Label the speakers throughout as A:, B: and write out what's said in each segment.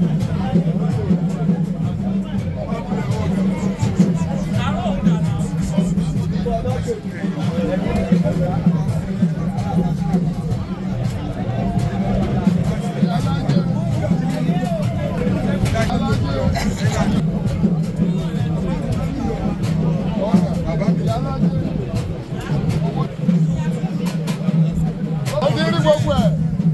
A: ó ti rí gbogbo ẹ̀.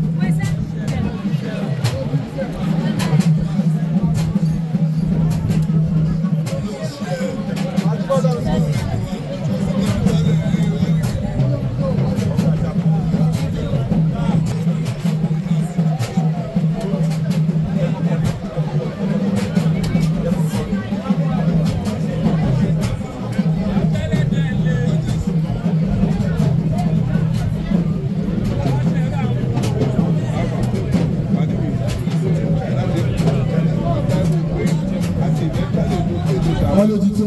B: wọ́n ló ti tó.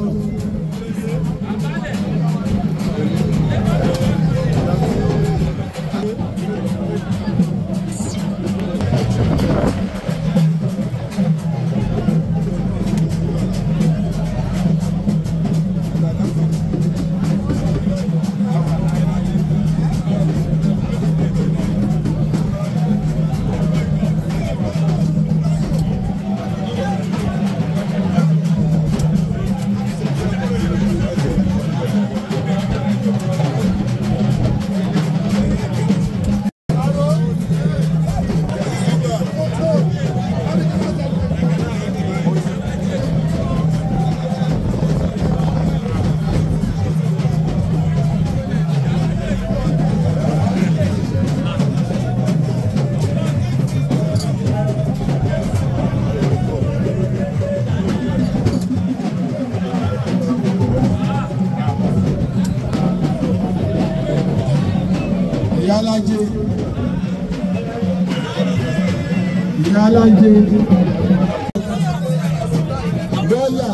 B: ìyálájé ìyálájé dọ́là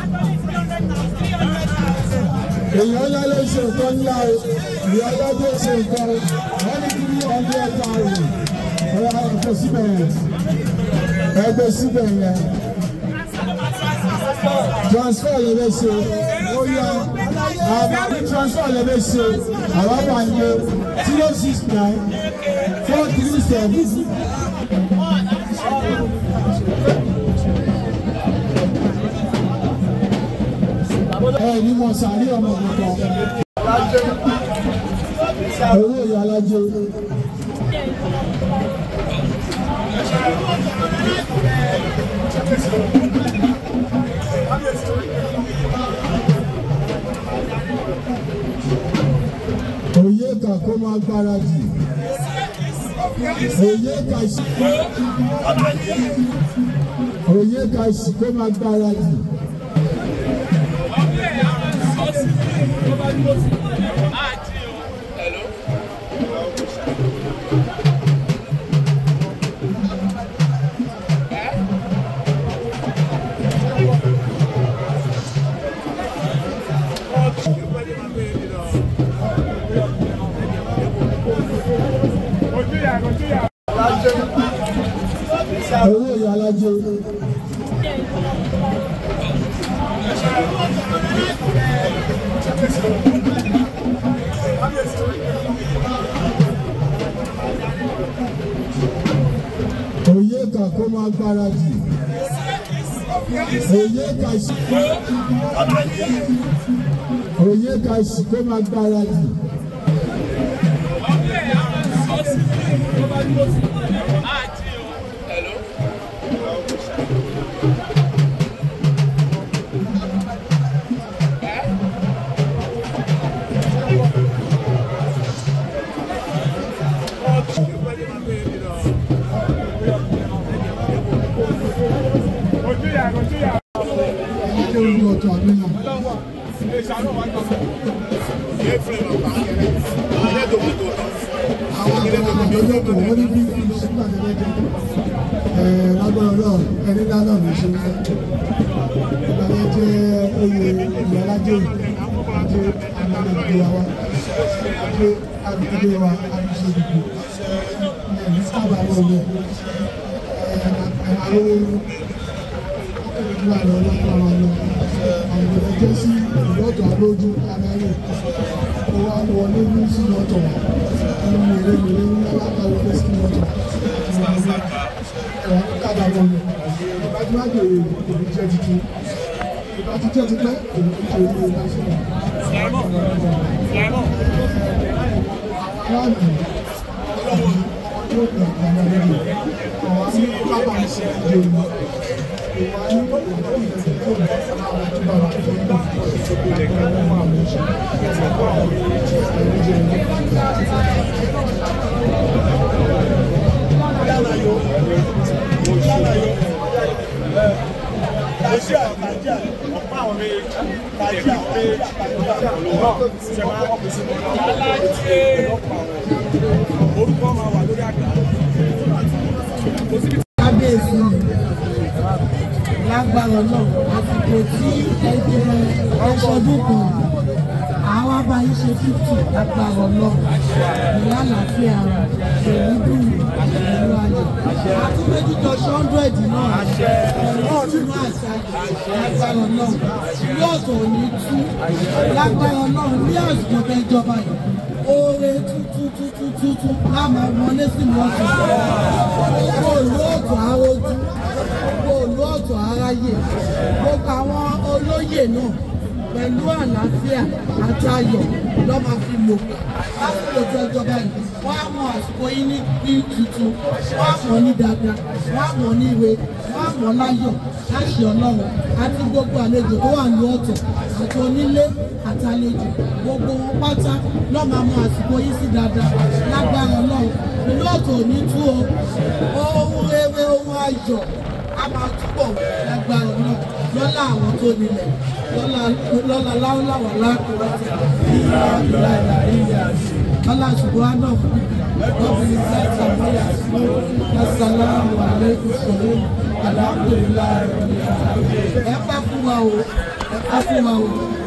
B: èèyàn ńlá ló ṣe nǹkan ńlá o ìyálájé ṣe nǹkan wọ́n ní kí wọ́n ní ẹ̀ka rẹ̀ ọ̀rọ̀ ẹ̀kọ́ síbẹ̀ yẹn ẹgbẹ́ síbẹ̀ yẹn transfer lè lè ṣe ó yá àwọn ní transfer lè lè ṣe àwọn bá ń gbé zero six nine four three seven. ẹ ní mo sàárì ọmọ kankan owó ìyá alájẹ. òye kà kó máa gbáradì òye kà sí òye kà sí kó máa gbáradì. owó ìyá alájẹ. òye kà kó máa gbáradì òye kà sí òye kà sí kó máa gbáradì. Ṣé ojú ọ̀tọ̀ àmì náà? àwọn àgbà àgbẹ̀jọ́ kò wọ́n ní bí sígbà tẹ́lẹ̀ jẹ́ ẹ̀ lágbára náà ẹni ńlá náà ló ṣe fẹ́ ìgbàlẹ̀ jẹ́ oyè ìyálájẹ́ àti àgbàlẹ̀ wa àti àgbẹ̀jọ́ wa àti ṣe ìdìbò ẹ̀ ní sábà wọlé ẹ̀ àwọn ìlànà ọlọ́pàá wa lọ àwọn ìjọ sí ìlọ́tọ̀ alójú aláyè ó wá wọlé ní sínú ọ̀tọ̀ ní mèremère ní alákàwọlé sínú ọ̀tọ̀ ẹ̀wọ̀n kàdà wọn lọ ìbá tí wàá bèrè òbí jẹ́ tuntun ìbá tí jẹ́ tuntun òbí tó ń lò lásìkò. aláàbò yóò gbà àwọn ọmọdé àwọn ní pápá ń ṣe ìdè òní ìwà ní ìdè ìdè tó ń bá àwọn tó bá wà ní ìdè ìdè àwọn ọmọ àwọn
A: orúkọ máa wà lórí àgbà.
C: kábíyèsí lágbára náà àsìkò tí ẹgbẹ́ ẹṣọdún kan àwọn abáyé ṣe fífì lágbára náà ìyá àlàáfíà pẹ̀lú dùn pẹ̀lú ayọ̀ àtúndéjújọ ṣọ́ndúrẹ́dì náà pẹ̀lú ìtùnú àṣà lágbára náà ilé ọ̀tọ̀ ò ní tú lágbára náà ní àsìkò tẹ́jọba yìí oore tuntun tuntun tuntun láàmú wọlé sínú ọ̀sán gbogbo òlú ọ̀tọ̀ arójú gbogbo òlú ọ̀tọ̀ aráyè gbogbo àwọn olóyè náà pẹ̀lú àlàáfíà àti ayọ̀ lọ́ máa fi lò gbà lásìkò tó ìjọba yìí wọ́n á mọ àsìkò yín ní ní tuntun wọ́n á mọ̀ ní dáadáa wọ́n á mọ̀ ní ìwé wọ́n á mọ̀ láyọ̀ láṣẹ ọlọ́run àti gbogbo àlejò tó wà ní ọ̀tọ̀ àti onílé àti àlejò gbogbo wọn pátá lọ́ máa mọ àsìkò yín sí dáadáa lágbára ọlọ́run ìlú ọ̀tọ̀ ò ní tú o ohun rere ohun ayọ̀ a máa túbọ̀ lágbára náà lọ́lá àwọn tó nílẹ̀ lọ́lá lọ́lá láwùláwà lákùrọ́tì ìyá ìlà ìlà ìyá lọ́lá ṣùgbọ́n àná fún ọ̀bìnrin láti àmọ́yà sí asàlámù àlékún sọ̀rọ̀ àlàáfíà ẹ pẹ́ fún wa o ẹ pẹ́ fún wa o